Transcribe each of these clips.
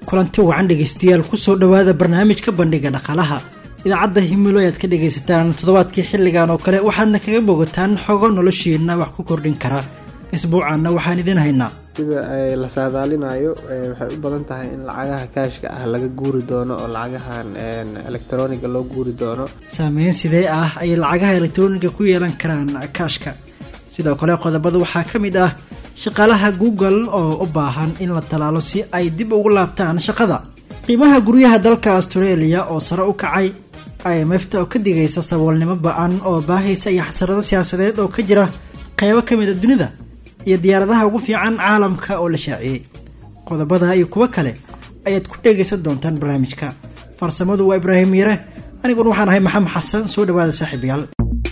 kulanti wacan dhegaystayaal kusoo dhowaada barnaamijka bandhiga dhaqaalaha idaacadda himilo ayaad ka dhagaysataan toddobaadkii xilligan oo kale waxaadna kaga bogataan xogo noloshiina wax ku kordhin kara isbuucaanna waxaan idin haynaa sida la saadaalinayo waxay u badan tahay in lacagaha kaashka ah laga guuri doono oo lacagahan elektroniga loo guuri doono saameyn sidee ah ayay lacagaha elektroniga ku yeelan karaan kaashka sidoo kale qodobada waxaa ka mid ah shaqaalaha google oo u baahan in la talaalo si ay dib ugu laabtaan shaqada qiimaha guryaha dalka australia oo sare u kacay imfta oo ka digaysa saboolnimo ba-an oo baahaysa iyo xasarado siyaasadeed oo ka jira qeybo ka mid a dunida iyo diyaaradaha ugu fiican caalamka oo la shaaciyey qodobada iyo kuwo kale ayaad ku dhegaysan doontaan barnaamijka farsamadu waa ibraahim yare aniguna waxaan ahay maxamed xasan soo dhawaada saaxiibayaal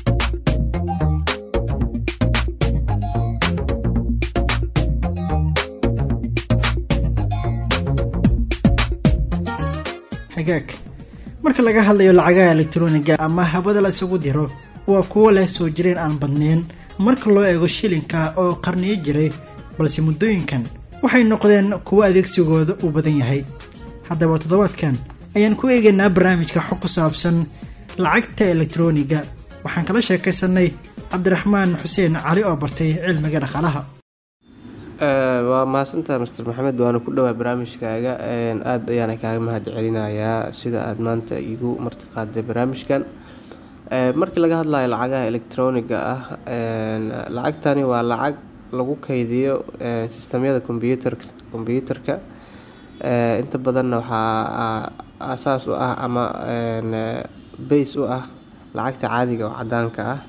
xagaag marka laga hadlayo lacagaha elektroniga ama habada la isugu diro waa kuwo leh soo jireen aan badnayn marka loo eego shilinka oo qarniyo jiray balse muddooyinkan waxay noqdeen kuwo adeegsigooda uu badan yahay haddaba toddobaadkan ayaan ku eegaynaa barnaamijka xog ku saabsan lacagta elektroniga waxaan kala sheekaysanay cabdiraxmaan xuseen cali oo bartay cilmiga dhaqaalaha waa mahadsantaha master maxamed waana ku dhowaa barnaamijkaaga aada ayaana kaaga mahad celinayaa sida aada maanta igu martiqaaday barnaamijkan markii laga hadlayo lacagaha elektroniga ah lacagtani waa lacag lagu kaydiyo sistamyada combyuter combyuterka inta badanna waxaa asaas u ah ama base u ah lacagta caadiga oo cadaanka ah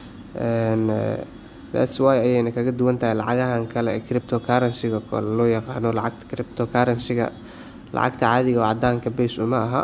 thats wy ayayna kaga duwan tahay lacagahan kale ee cripto currencyga kole loo yaqaano lacagta cripto currencyga lacagta caadiga oo cadaanka base uma aha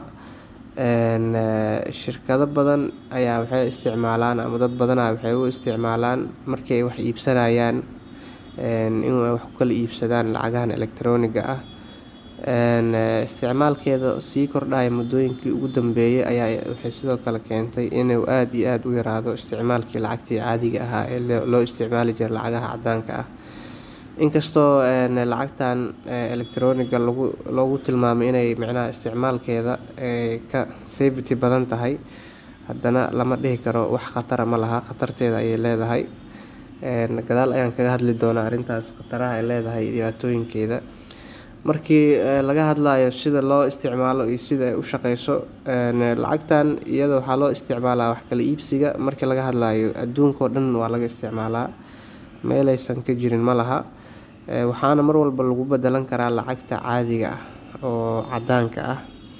shirkado badan ayaa waxay isticmaalaan ama dad badana waxay u isticmaalaan markii ay wax iibsanayaan in wax ku kala iibsadaan lacagahan elektroniga ah isticmaalkeeda sii kordhaya muddooyinkii ugu dambeeyay ayaa waxay sidoo kale keentay inuu aada iyo aada u yaraado isticmaalkii lacagtii caadiga ahaa ee loo isticmaali jiray lacagaha cadaanka ah inkastoo lacagtan elektroniga lagu loogu tilmaamay inay micnaha isticmaalkeeda ka safety badan tahay haddana lama dhihi karo wax khatara ma laha khatarteeda ayay leedahay gadaal ayaan kaga hadli doonaa arrintaas khataraha ay leedahay dhibaatooyinkeeda markii laga hadlayo sida loo isticmaalo iyo sida ay u shaqeyso lacagtan iyada waxaa loo isticmaalaa wax kala iibsiga markii laga hadlayo adduunkao dhan waa laga isticmaalaa meelaysan ka jirin ma laha waxaana mar walba lagu bedelan karaa lacagta caadiga ah oo cadaanka ah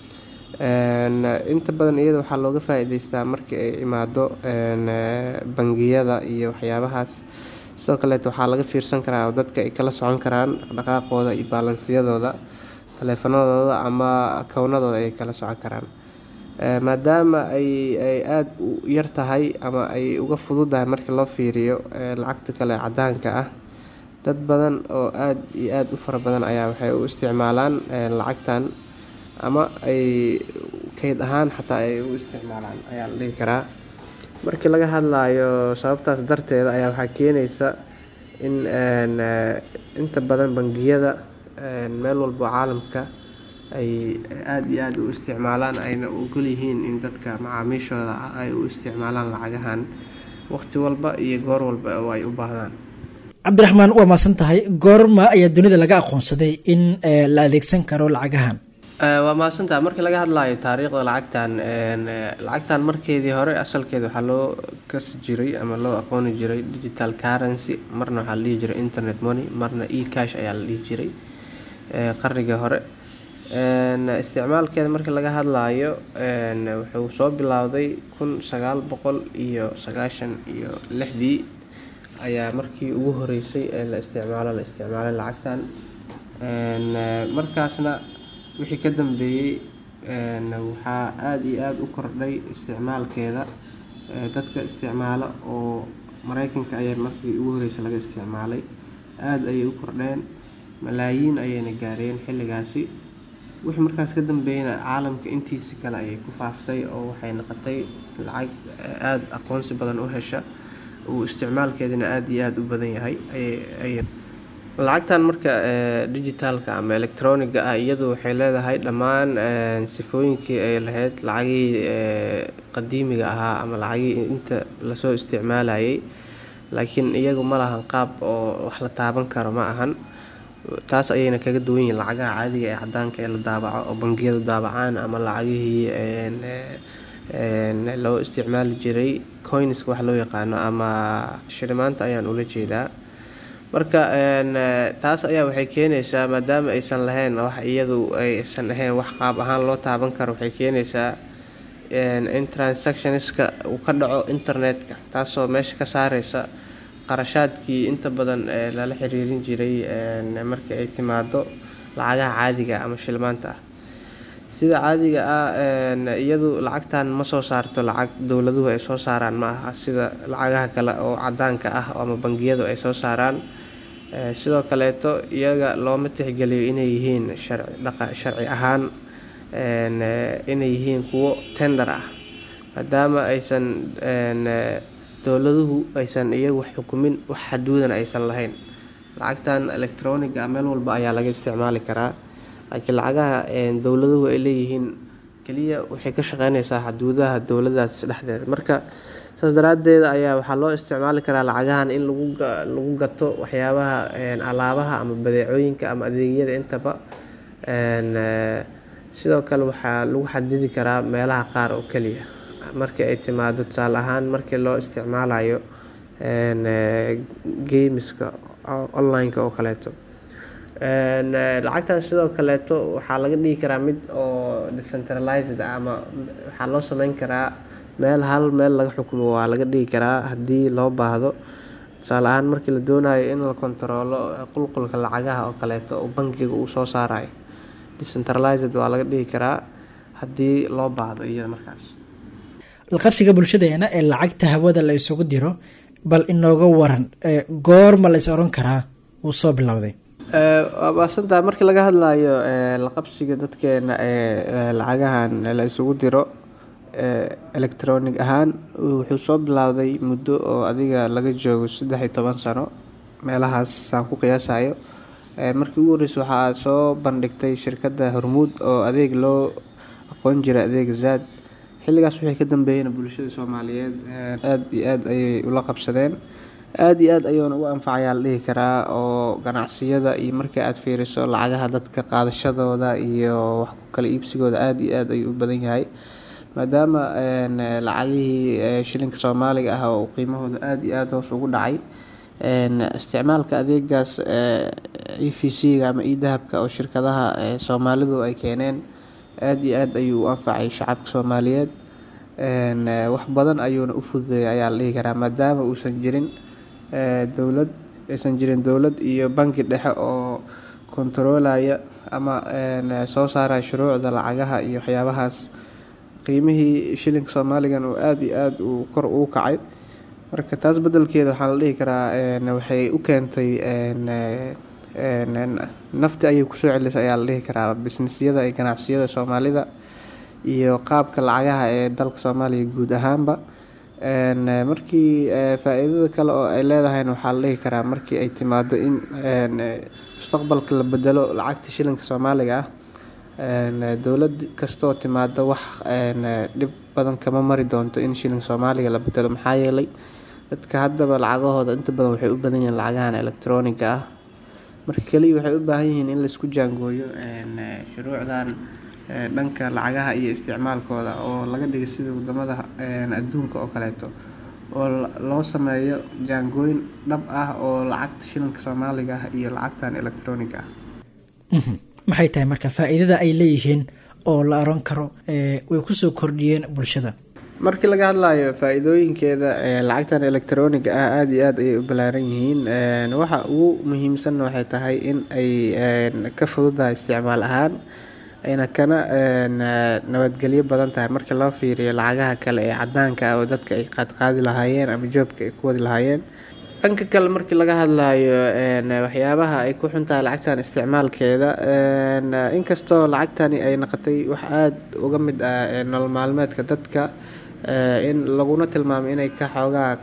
inta badan iyada waxaa looga faa-iideystaa markii ay imaado bangiyada iyo waxyaabahaas sidoo kaleet waxaa laga fiirsan karaa oo dadka ay kala socon karaan dhaqdhaqaaqooda iyo baalansiyadooda taleefanadooda ama kownadooda ay kala socon karaan maadaama ay ay aada u yar tahay ama ay uga fududahay markii loo fiiriyo lacagta kale cadaanka ah dad badan oo aada iyo aada u fara badan ayaa waxay u isticmaalaan lacagtan ama ay kayd ahaan xataa ay u isticmaalaan ayaa la dhihi karaa markii laga hadlayo sababtaas darteeda ayaa waxaa keenaysa in inta badan bangiyada meel walbo caalamka ay aada iyo aada u isticmaalaan ayna ogol yihiin in dadka macaamiishooda ay u isticmaalaan lacagahan waqti walba iyo goor walba oo ay u baahdaan cabdiraxmaan waa maasan tahay goorma ayaa dunida laga aqoonsaday in la adeegsan karo lacagahan waa mahadsantaha markii laga hadlayo taariikhda lacagtan lacagtan markeedii hore asalkeeda waxaa loo kasi jiray ama loo aqooni jiray digital currency marna waxaa la dhihi jiray internet money marna e cash ayaa la dhihi jiray qarnigii hore isticmaalkeeda markii laga hadlayo wuxuu soo bilowday kun sagaal boqol iyo sagaashan iyo lixdii ayaa markii ugu horeysay ee la isticmaalo la isticmaalay lacagtan markaasna wixii ka dambeeyey waxaa aada iyo aada u kordhay isticmaalkeeda dadka isticmaalo oo mareykanka ayaa markii ugu horeysay laga isticmaalay aada ayay u kordheen malaayiin ayayna gaareen xilligaasi wixii markaas ka dambeeyana caalamka intiisi kale ayay ku faaftay oo waxay noqotay lacag aada aqoonsi badan u hesha uu isticmaalkeedana aada iyo aada u badan yahay lacagtan marka digitaalka ama electroniga ah iyadu waxay leedahay dhammaan sifooyinkii ay lahayd lacagihii qadiimiga ahaa ama lacagihii inta lasoo isticmaalayay laakiin iyagu ma lahan qaab oo wax la taaban karo ma ahan taas ayayna kaga duwan yihiin lacagaha caadiga ee cadaanka ee la daabaco oo bangiyadu daabacaan ama lacagihii loo isticmaali jiray coinska wax loo yaqaano ama shilimaanta ayaan ula jeedaa marka taas ayaa waxay keenaysaa maadaama aysan lahayn wax iyadu aysan ahayn wax qaab ahaan loo taaban karo waxay keenaysaa in transactionska uu ka dhaco internetka taasoo meesha ka saareysa qarashaadkii inta badan lala xiriirin jiray markii ay timaado lacagaha caadiga ama shilmaanta ah sida caadiga ah iyadu lacagtan ma soo saarto lacag dowladuhu ay soo saaraan ma aha sida lacagaha kale oo cadaanka ah ama bangiyadu ay soo saaraan sidoo kaleeto iyaga looma tixgeliyo inay yihiin sharci ahaan inay yihiin kuwo tender ah maadaama aysan dowladuhu aysan iyagu xukumin wax xaduudan aysan lahayn lacagtan electroniga meel walba ayaa laga isticmaali karaa laakiin lacagaha dowladuhu ay leeyihiin keliya waxay ka shaqeyneysaa xaduudaha dowladaas dhexdeeda marka saas daraadeed ayaa waxaa loo isticmaali karaa lacagahan in lagu gato waxyaabaha alaabaha ama badeecooyinka ama adeegyada intaba sidoo kale waxaa lagu xadidi karaa meelaha qaar oo keliya markii ay timaado tusaale ahaan markii loo isticmaalayo gameska online-ka oo kaleeto lacagtan sidoo kaleeto waxaa laga dhigi karaa mid oo decentralized ama waxaa loo sameyn karaa meel hal meel laga xukumo waa laga dhigi karaa haddii loo baahdo tusaale ahaan markii la doonayo in la kontaroolo qulqulka lacagaha oo kaleeto oo bankiga uu soo saarayo decentralized waa laga dhigi karaa haddii loo baahdo iyada markaas laqabsiga bulshadeena ee lacagta hawada la isugu diro bal inooga waran goorma la is oran karaa wuu soo bilowday waasantaa markii laga hadlayo laqabsiga dadkeena ee lacagahan la isugu diro electronic ahaan wuxuu soo bilowday muddo oo adiga laga joogo saddex iyo toban sano meelahaas saan ku qiyaasayo markii ugu horreysa waxaa soo bandhigtay shirkadda hormuud oo adeeg loo aqoon jiray adeega zaad xilligaas wixii ka dambeeyeyna bulshada soomaaliyeed aada iyo aada ayay ula qabsadeen aada iyo aada ayuuna ugu anfacayaa la dhihi karaa oo ganacsiyada iyo markii aada fiiriso lacagaha dadka qaadashadooda iyo wax ku kala iibsigooda aada iyo aada ayuu u badan yahay maadaama lacagihii shilinka soomaaliga ah oo qiimahooda aada iyo aada hoos ugu dhacay isticmaalka adeegaas e v c-ga ama e dahabka oo shirkadaha soomaalidu ay keeneen aada iyo aada ayuu u anfacay shacabka soomaaliyeed wax badan ayuuna u fududeeyay ayaa la dhihi karaa maadaama uusan jirin dowlad aysan jirin dowlad iyo banki dhexe oo kontaroolaya ama soo saaraya shuruucda lacagaha iyo waxyaabahaas qiimihii shilinka soomaaligan oo aada iyo aada uu kor ugu kacay marka taas bedelkeeda waxaa la dhihi karaa waxay u keentay nafti ayay kusoo celisay ayaa la dhihi karaa bisnisyada iyo ganacsiyada soomaalida iyo qaabka lacagaha ee dalka soomaaliya guud ahaanba markii faa-iidada kale oo ay leedahayna waxaa la dhihi karaa markii ay timaado in mustaqbalka la bedelo lacagta shilinka soomaaliga ah dowlad kastoo timaado wax dhib badan kama mari doonto in shilinka soomaaliga la bedelo maxaa yeelay dadka haddaba lacagahooda inta badan waxay u badan yihiin lacagahan electroniga ah marka kaliya waxay u baahan yihiin in laisku jaangooyo shuruucdan dhanka lacagaha iyo isticmaalkooda oo laga dhigo sida wadamada adduunka oo kaleeto oo loo sameeyo jaangooyin dhab ah oo lacagta shilinka soomaaliga ah iyo lacagtan electroniga ah maxay tahay marka faa-iidada ay leeyihiin oo la oran karo way kusoo kordhiyeen bulshada markii laga hadlayo faa-iidooyinkeeda lacagtan electroniga ah aada iyo aada ayay u ballaaran yihiin waxa ugu muhiimsanna waxay tahay in ay ka fududahay isticmaal ahaan ayna kana nabadgelyo badan tahay markii loo fiiriyo lacagaha kale ee cadaanka ah oo dadka ay qaadqaadi lahaayeen ama joobka ay ku wadi lahaayeen dhanka kale markii laga hadlayo waxyaabaha ay ku xuntahay lacagtan isticmaalkeeda inkastoo lacagtani ay noqotay wax aada uga mid ah nolol maalmeedka dadka in laguna tilmaamay inay ka xoogaa ka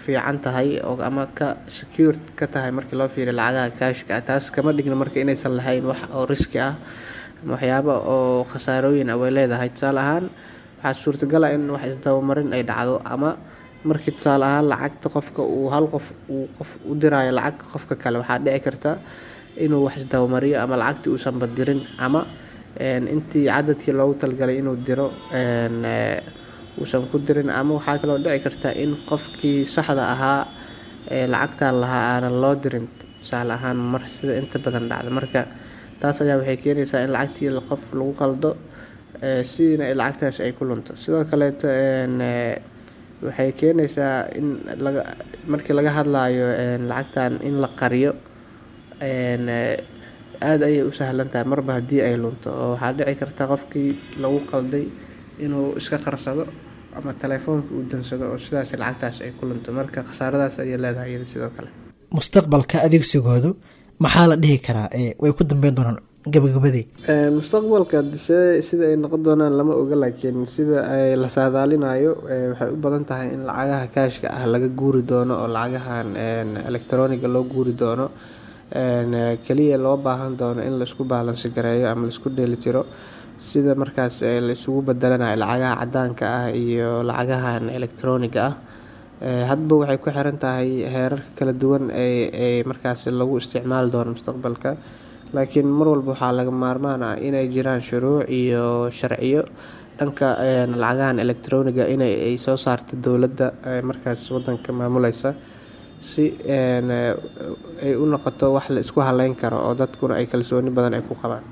fiican tahay oo ama ka secure ka tahay markii loo fiiriyo lacagaha kaashka ah taas kama dhigna marka inaysan lahayn wax oo riski ah ama waxyaabo oo khasaarooyin ah way leedahay tusaale ahaan waxaa suurtagal ah in wax isdabamarin ay dhacdo ama markii tusaale ahaan lacagta qofka uu hal qof uu qof u diraayo lacag qofka kale waxaa dhici karta inuu wax isdabamariyo ama lacagtii uusan badirin ama intii cadadkii loogu talgalay inuu diro uusan ku dirin ama waxaa kaloo dhici karta in qofkii saxda ahaa ee lacagtan lahaa aanan loo dirin tusaale ahaan mar sida inta badan dhacda marka taas ayaa waxay keenaysaa in lacagtii qof lagu qaldo sidina lacagtaas ay ku lunto sidoo kaleeto waxay keenaysaa in laga markii laga hadlayo lacagtan in la qariyo aada ayay u sahlan tahay marba haddii ay lunto oo waxaa dhici karta qofkii lagu qalday inuu iska qarsado ama telefoonka uu dansado oo sidaas lacagtaas ay ku lunto marka khasaaradaas ayay leedahay iyada sidoo kale mustaqbalka adeegsigoodu maxaa la dhihi karaa way ku dambeyn doonaan gabagabadii mustaqbalka dise sida ay noqon doonaan lama oga laakiin sida ay la saadaalinayo waxay u badan tahay in lacagaha kaashka ah laga guuri doono oo lacagahan electroniga loo guuri doono keliya loo baahan doono in laisku baalansi gareeyo ama laisku dheelitiro sida markaas la isugu bedelanayo lacagaha cadaanka ah iyo lacagahan electroniga ah hadba waxay ku xiran tahay heerarka kala duwan ee markaas lagu isticmaali doono mustaqbalka laakiin mar walba waxaa laga maarmaan ah inay jiraan shuruuc iyo sharciyo dhanka lacagahan electroniga inay ay soo saarto dowladda markaas wadanka maamuleysa si ay u noqoto wax la isku haleyn karo oo dadkuna ay kalsooni badan ay ku qabaan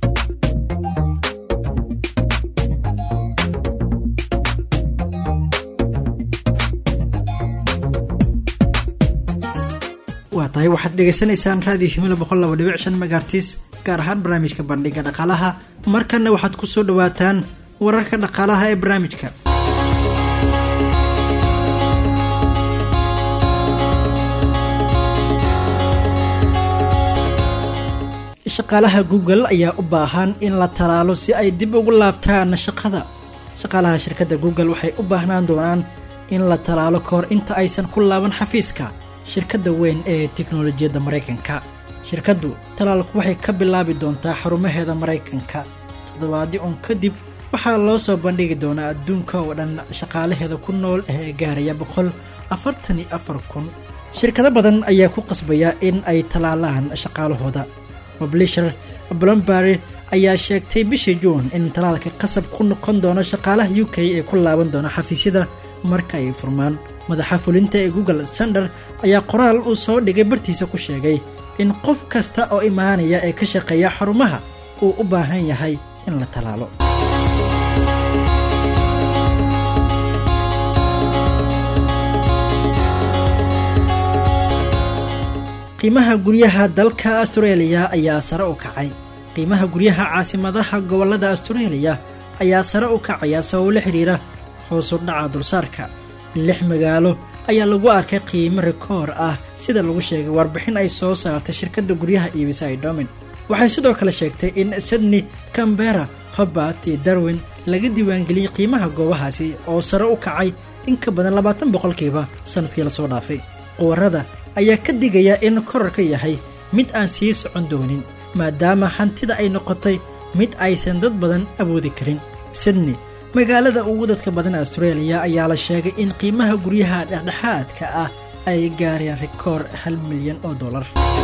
waa tahay waxaad dhegaysanaysaan raadiyo himilo boqol laba dhibic shan megaartis gaar ahaan barnaamijka bandhiga dhaqaalaha markanna waxaad ku soo dhawaataan wararka dhaqaalaha ee barnaamijka shaqaalaha google ayaa u baahan in la talaalo si ay dib ugu laabtaan shaqada shaqaalaha shirkadda google waxay u baahnaan doonaan in la talaalo ka hor inta aysan ku laaban xafiiska shirkadda weyn ee tiknolojiyadda maraykanka shirkaddu talaalku waxay ka bilaabi doontaa xarumaheeda maraykanka toddobaadii un kadib waxaa loo soo bandhigi doonaa adduunka oo dhan shaqaalaheeda ku nool ee gaaraya boqol afartan iyo afar kun shirkado badan ayaa ku qasbaya in ay talaalaan shaqaalahooda moblisher blombery ayaa sheegtay bishii juun in talaalka qasab ku noqon doono shaqaalaha u k ee ku laaban doona xafiisyada marka ay furmaan madaxa fulinta ee google sander ayaa qoraal uu soo dhigay bartiisa ku sheegay in qof kasta oo imaanaya ee ka shaqeeya xarumaha uu u baahan yahay in la talaalo qiimaha guryaha dalka astareeliya ayaa sare u kacay qiimaha guryaha caasimadaha gobollada astareeliya ayaa sare u kacaya sabab la xidhiira hoosu dhaca dulsaarka lix magaalo ayaa lagu arkay qiimo rikoor ah sida lagu sheegay warbixin ay soo saartay shirkadda guryaha iibisa ay domin waxay sidoo kale sheegtay in sydney cambera hobart iyo darwin laga diiwaangeliyey qiimaha goobahaasi oo sare u kacay in ka badan labaatan boqolkiiba sannadkii lasoo dhaafay quwarada ayaa ka digaya in korarka yahay mid aan sii socon doonin maadaama hantida ay noqotay mid aysan dad badan awoodi karin sydney magaalada ugu dadka badan astareeliya ayaa la sheegay in qiimaha guryaha dhexdhexaadka ah ay gaareen rikoor hal milyan oo dollar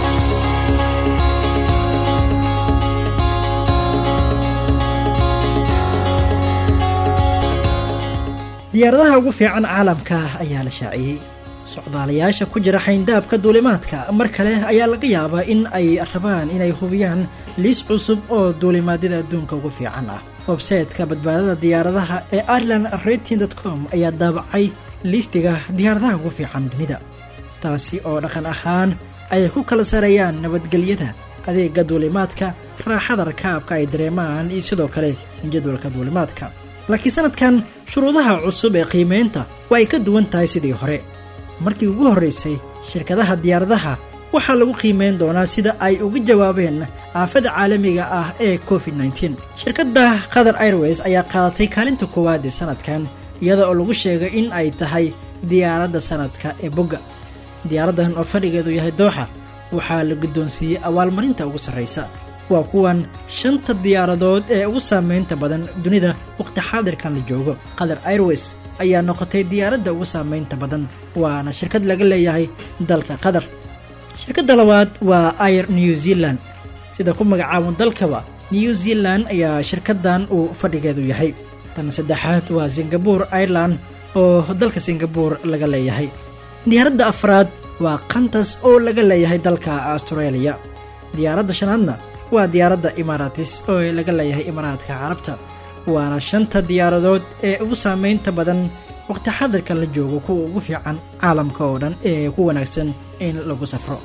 diyaaradaha ugu fiican caalamka ayaa la shaaciyey socdaalayaasha ku jira xayndaabka duulimaadka mar kale ayaa laga yaabaa in ay rabaan inay hubiyaan liis cusub oo duulimaadyada adduunka ugu fiican ah websayteka badbaadada diyaaradaha ee ireland rating com ayaa daabacay liistiga diyaaradaha ugu fiican dunida taasi oo dhaqan ahaan ay ku kala sareeyaan nabadgelyada adeega duulimaadka raaxada rakaabka ay dareemaan iyo sidoo kale jadwalka duulimaadka laakiin sanadkan shuruudaha cusub ee qiimaynta waa ay ka duwan tahay sidii hore markii ugu horraysay shirkadaha diyaaradaha waxaa lagu qiimayn doonaa sida ay uga jawaabeen aafada caalamiga ah ee covid nteen shirkadda qatar airways ayaa qaadatay kaalinta koowaad ee sanadkan iyada oo lagu sheegay in ay tahay diyaaradda sanadka ee bogga diyaaraddan oo fadhigeedu yahay dooxa waxaa la guddoonsiiyey abaalmarinta ugu sarraysa waa kuwan shanta diyaaradood ee ugu saamaynta badan dunida wakhti xaadirkan la joogo qatar airways ayaa noqotay diyaaradda ugu saamaynta badan waana shirkad laga leeyahay dalka qatar shirkadda labaad waa air new zealand sida ku magacaaban dalkaba new zealand ayaa shirkaddan uu fadhigeedu yahay tan saddexaad waa singabore ireland oo dalka singabore laga leeyahay diyaaradda afraad waa kantas oo laga leeyahay dalka australia diyaaradda shanaadna waa diyaaradda imaaratis oo laga leeyahay imaaraadka carabta waana shanta diyaaradood ee ugu saamaynta badan wakhti xadirkan la joogo kuwa ugu fiican caalamka oo dhan ee ku wanaagsan in lagu safro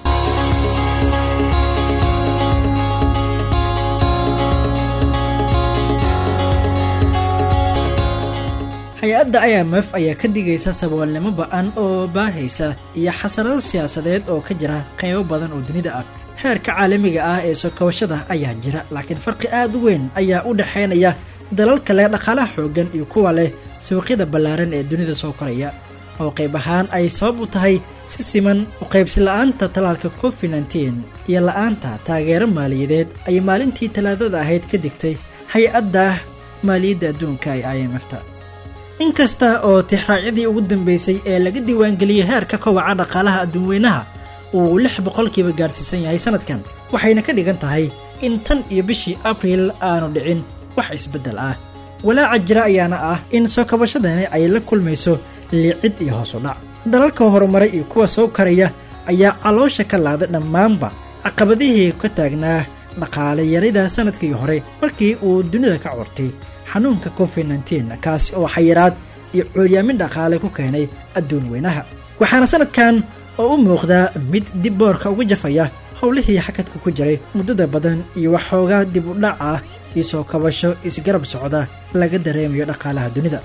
hay-adda i m f ayaa ka digaysa saboolnimo ba-an oo baahaysa iyo xasarado siyaasadeed oo ka jira qaybo badan oo dunida ah heerka caalamiga ah ee soo kabashada ayaa jira laakiin farqi aad u weyn ayaa u dhexaynaya dalalka leh dhaqaalaha xooggan iyo kuwa leh suuqyada ballaaran ee dunida soo koraya oo qayb ahaan ay sabab u tahay si siman u qaybsi la'aanta talaalka covid nteen iyo la'aanta taageero maaliyadeed ay maalintii talaadada ahayd ka digtay hay-adda maaliyadda adduunka ee i m f ta inkasta oo tixraacyadii ugu dambeysay ee laga diiwaangeliyey heerka kowaca dhaqaalaha adduunweynaha uu lix boqolkiiba gaarsiisan yahay sanadkan waxayna ka dhigan tahay in tan iyo bishii abriil aanu dhicin wax isbeddel ah walaaca jira ayaana ah in soo kabashadani ay la kulmayso liicid iyo hoos u dhac dalalka horumaray iyo kuwa soo karaya ayaa caloosha ka laaday dhammaanba caqabadihii ka taagnaa dhaqaale yarida sanadkii hore markii uu dunida ka cortay xanuunka covid nteen kaasi oo xayiraad iyo cooryaamin dhaqaale ku keenay adduun weynaha waxaana sanadkan oo u muuqdaa mid dib boorka uga jafaya howlihii xakadka ku jiray muddada badan iyo waxoogaa dib u dhac ah iyo soo kabasho isgarab socda laga dareemayo dhaqaalaha dunida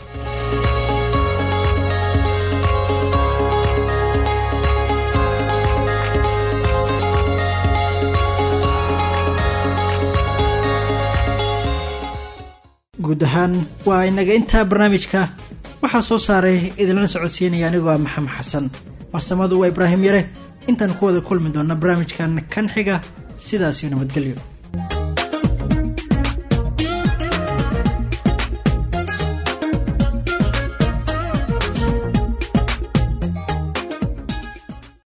guud ahaan waa inaga intaa barnaamijka waxaa soo saaray idinlana socodsiinaya anigoo ah maxamed xasan farsamadu waa ibraahim yare intaan ku wada kulmi doonna barnaamijkan kan xiga sidaasiyo nabadgelyo